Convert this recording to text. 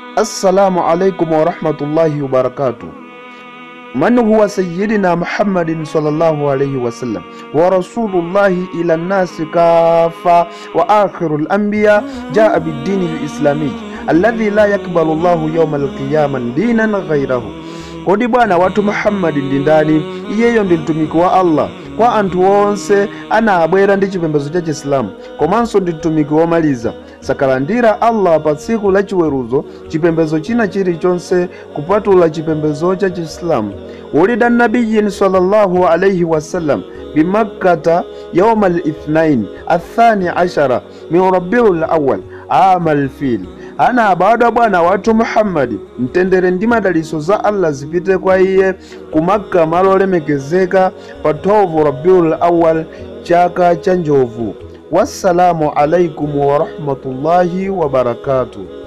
assalamu alaikum warahmatullahi wabarakatuh من هو سيدنا محمد صلى الله عليه وسلم ورسول الله إلى الناس كافة وآخر الأنبياء جاء بالدين الإسلامي الذي لا يقبل الله يوم القيامة دينا غيره kodi bwana watu muhammadi ndi ndani iyeyo ndi mtumiki wa allah kwa anthu onse anabwera ndi chipembedzo cha chisilamu komanso ndi mtumiki womaliza sakalandira allah pa tsiku la chiweruzo chipembedzo china chilichonse kupatula chipembedzo cha chisilamu wulida nabiyin sallallahu alaihi wasallam bimakkata yauma lithnain athani ashara min rabiu lawal ama lfil anabadwa bwana wathu muhammadi mtendere ndi madaliso za allah zipite kwa iye ku makka malo olemekezeka pa 12 rabiul awal chaka cha njovu wassalamu alaikum warahmatullahi wabarakatuh